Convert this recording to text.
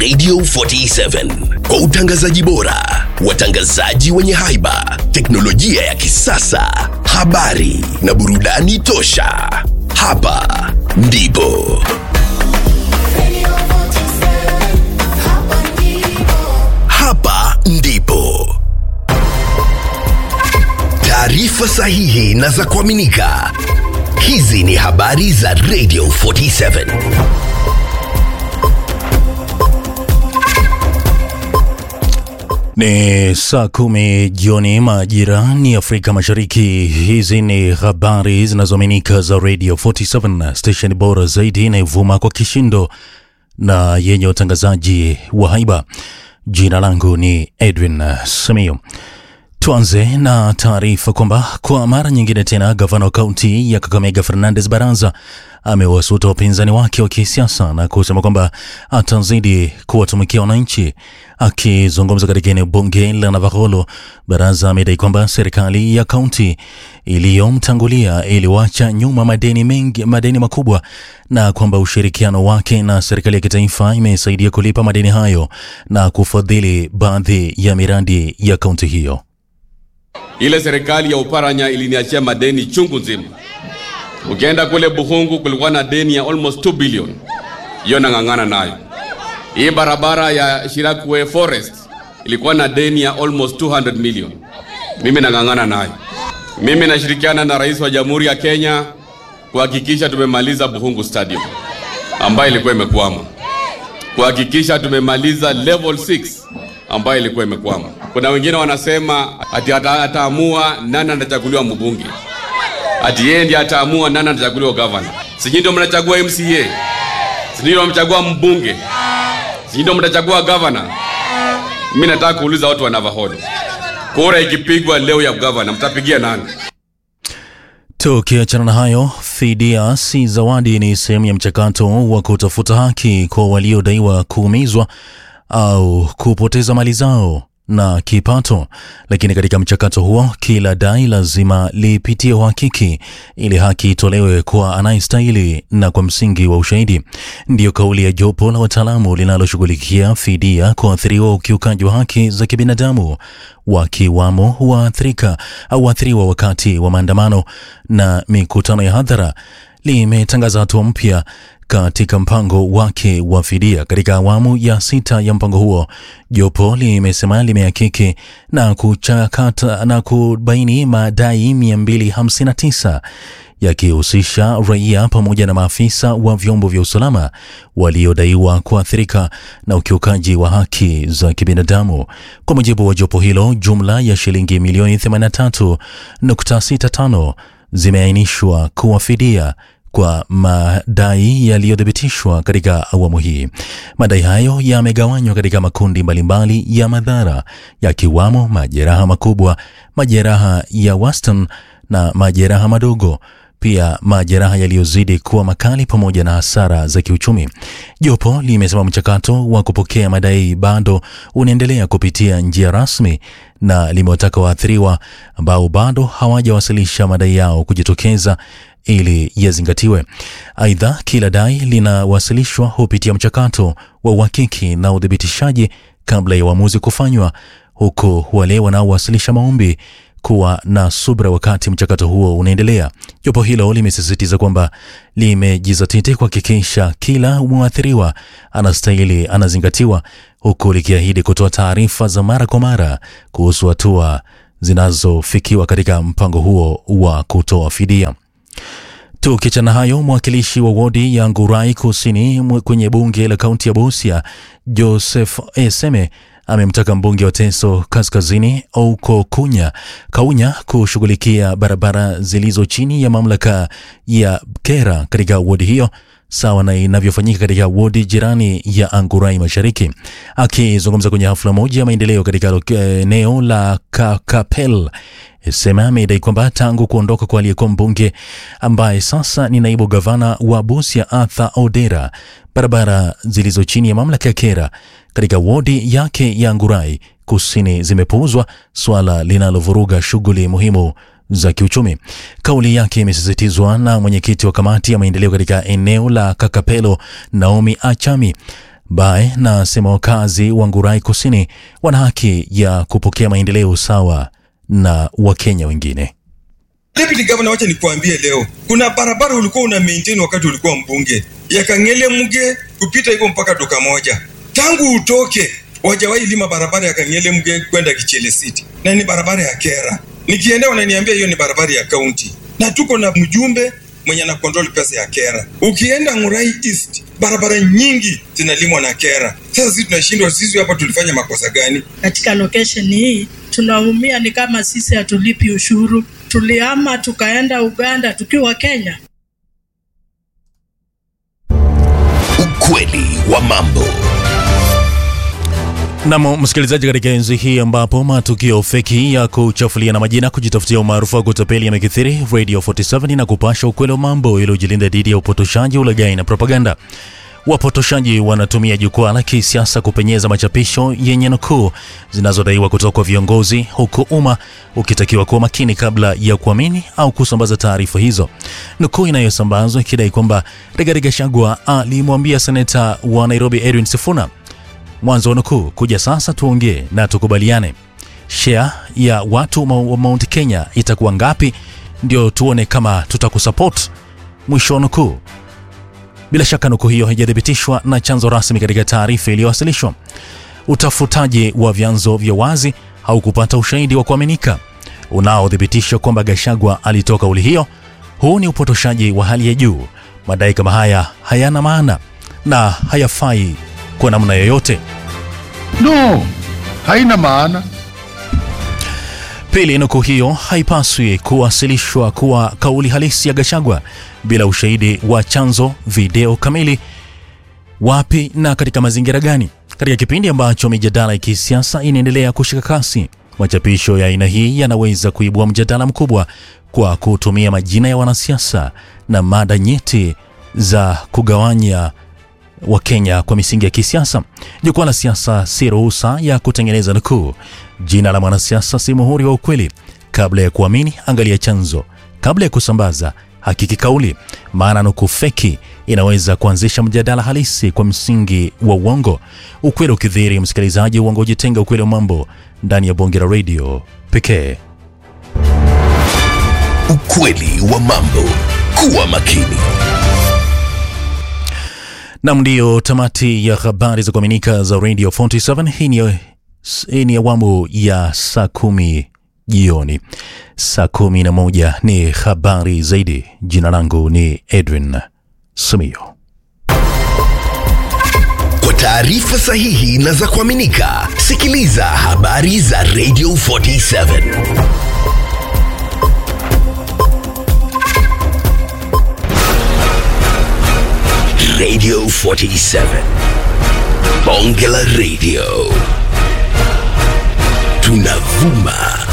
Radio 47 kwa utangazaji bora, watangazaji wenye haiba, teknolojia ya kisasa, habari na burudani tosha. Hapa ndipo hapa ndipo taarifa sahihi na za kuaminika. Hizi ni habari za Radio 47. Ni saa kumi jioni majira ni Afrika Mashariki. Hizi ni habari zinazoaminika za Radio 47, station bora zaidi inayovuma kwa kishindo na yenye utangazaji wa haiba. Jina langu ni Edwin Simiyu. Tuanze na taarifa kwamba kwa mara nyingine tena gavana wa kaunti ya Kakamega Fernandes Baraza amewasuta wapinzani wake wa kisiasa na kusema kwamba atazidi kuwatumikia wananchi. Akizungumza katika eneo bunge la Navakholo, Baraza amedai kwamba serikali ya kaunti iliyomtangulia iliwacha nyuma madeni mengi, madeni makubwa na kwamba ushirikiano wake na serikali ya kitaifa imesaidia kulipa madeni hayo na kufadhili baadhi ya miradi ya kaunti hiyo. Ile serikali ya Uparanya iliniachia madeni chungu nzima. Ukienda kule Buhungu kulikuwa na deni ya almost 2 billion, hiyo nang'ang'ana nayo. Hii barabara ya Shirakwe Forest ilikuwa na deni ya almost 200 million, mimi nang'ang'ana nayo. Mimi nashirikiana na rais wa Jamhuri ya Kenya kuhakikisha tumemaliza Buhungu Stadium ambayo ilikuwa imekwama, kuhakikisha tumemaliza level 6 ambayo ilikuwa imekwama. Kuna wengine wanasema ati ata- ataamua nani anachaguliwa mbunge, ati yeye ndiye ataamua nani anachaguliwa gavana. Sijui ndio mnachagua MCA, sijui ndio mnachagua mbunge, sijui ndio mtachagua gavana. Mimi nataka kuuliza watu wa Navakholo, kura ikipigwa leo ya gavana, mtapigia nani? Tukiachana na hayo, fidia si zawadi ni sehemu ya mchakato wa kutafuta haki kwa waliodaiwa kuumizwa au kupoteza mali zao na kipato. Lakini katika mchakato huo, kila dai lazima lipitie uhakiki ili haki itolewe kwa anayestahili na kwa msingi wa ushahidi. Ndiyo kauli ya jopo la wataalamu linaloshughulikia fidia kwa waathiriwa wa ukiukaji wa haki za kibinadamu wakiwamo waathirika au waathiriwa wakati wa maandamano na mikutano ya hadhara limetangaza hatua mpya katika mpango wake wa fidia. Katika awamu ya sita ya mpango huo, jopo limesema limehakiki na kuchakata na kubaini madai 259 yakihusisha raia pamoja na maafisa wa vyombo vya usalama waliodaiwa kuathirika na ukiukaji wa haki za kibinadamu. Kwa mujibu wa jopo hilo, jumla ya shilingi milioni 83.65 zimeainishwa kuwa fidia kwa madai yaliyothibitishwa katika awamu hii. Madai hayo yamegawanywa katika makundi mbalimbali ya madhara yakiwamo majeraha makubwa, majeraha ya wastani na majeraha madogo pia majeraha yaliyozidi kuwa makali pamoja na hasara za kiuchumi. Jopo limesema mchakato wa kupokea madai bado unaendelea kupitia njia rasmi na limewataka waathiriwa ambao bado hawajawasilisha madai yao kujitokeza ili yazingatiwe. Aidha, kila dai linawasilishwa hupitia mchakato wa uhakiki na uthibitishaji kabla ya uamuzi kufanywa, huku wale wanaowasilisha maombi kuwa na subra wakati mchakato huo unaendelea. Jopo hilo limesisitiza kwamba limejizatiti kuhakikisha kila mwathiriwa anastahili anazingatiwa, huku likiahidi kutoa taarifa za mara kwa mara kuhusu hatua zinazofikiwa katika mpango huo wa kutoa fidia. Tukiachana hayo, mwakilishi wa wodi ya Ngurai Kusini mwe- kwenye bunge la kaunti ya Busia, Joseph Eseme amemtaka mbunge wa Teso Kaskazini Ouko Kunya Kaunya kushughulikia barabara zilizo chini ya mamlaka ya Kera katika wodi hiyo sawa na inavyofanyika katika wodi jirani ya Angurai Mashariki. Akizungumza kwenye hafla moja ya maendeleo katika lo- eneo la Kakapel, Sema amedai kwamba tangu kuondoka kwa aliyekuwa mbunge ambaye sasa ni naibu gavana wa Busia Arthur Odera, barabara zilizo chini ya mamlaka ya Kera katika wodi yake ya Ngurai Kusini zimepuuzwa, swala linalovuruga shughuli muhimu za kiuchumi. Kauli yake imesisitizwa na mwenyekiti wa kamati ya maendeleo katika eneo la Kakapelo, Naomi Achami, Bae na asema wakazi wa Ngurai Kusini wana haki ya kupokea maendeleo sawa na Wakenya wengine. Deputy Governor, wacha nikuambie leo, kuna barabara ulikuwa una maintain wakati ulikuwa mbunge ya Kangele Mge kupita hivyo mpaka duka moja. Tangu utoke wajawahi lima barabara ya Kangele Mge kwenda Kichele City, na ni barabara ya kera. Nikiendea wananiambia hiyo ni barabara ya kaunti, na tuko na mjumbe mwenye ana control pesa ya kera. Ukienda Ngurai East, barabara nyingi zinalimwa na kera. Sasa sisi tunashindwa, sisi hapa tulifanya makosa gani? Katika location hii tunaumia, ni kama sisi hatulipi ushuru. Tulihama tukaenda Uganda tukiwa Kenya. Ukweli wa mambo. Nam msikilizaji, katika enzi hii ambapo matukio feki ya kuchafulia na majina kujitafutia umaarufu wa kutapeli yamekithiri, Radio 47 na kupasha ukweli wa mambo ili ujilinda dhidi ya upotoshaji, ulaghai na propaganda. Wapotoshaji wanatumia jukwaa la kisiasa kupenyeza machapisho yenye nukuu zinazodaiwa kutoka kwa viongozi, huku umma ukitakiwa kuwa makini kabla ya kuamini au kusambaza taarifa hizo. Nukuu inayosambazwa ikidai kwamba Rigathi Gachagua alimwambia seneta wa Nairobi Edwin Sifuna mwanzo wa nukuu, kuja sasa tuongee na tukubaliane, share ya watu wa Mount Kenya itakuwa ngapi, ndio tuone kama tutakusupport, mwisho wa nukuu. Bila shaka nukuu hiyo haijathibitishwa na chanzo rasmi katika taarifa iliyowasilishwa. Utafutaji wa vyanzo vya wazi haukupata ushahidi wa kuaminika unaothibitisha kwamba Gachagua alitoa kauli hiyo. Huu ni upotoshaji wa hali ya juu. Madai kama haya hayana maana na hayafai kwa namna yoyote. No, haina maana. Pili, nukuu hiyo haipaswi kuwasilishwa kuwa kauli halisi ya Gachagua bila ushahidi wa chanzo, video kamili, wapi na katika mazingira gani. Katika kipindi ambacho mijadala ya kisiasa inaendelea kushika kasi, machapisho ya aina hii yanaweza kuibua mjadala mkubwa kwa kutumia majina ya wanasiasa na mada nyeti za kugawanya wa Kenya kwa misingi ya kisiasa. Jukwaa la siasa si ruhusa ya kutengeneza nukuu. Jina la mwanasiasa si muhuri wa ukweli. Kabla ya kuamini, angalia chanzo. Kabla ya kusambaza, hakiki kauli, maana nukuu feki inaweza kuanzisha mjadala halisi kwa msingi wa uongo. Ukweli ukidhiri, msikilizaji, uongo ujitenga. Ukweli wa mambo ndani ya bonge la radio pekee. Ukweli wa mambo. Kuwa makini. Nam, ndiyo tamati ya habari za kuaminika za Radio 47. Hii ni, hii ni awamu ya saa kumi jioni. Saa kumi na moja ni habari zaidi. Jina langu ni Edwin Sumio. Kwa taarifa sahihi na za kuaminika, sikiliza habari za Radio 47. Radio 47. Bonge la Radio. Tunavuma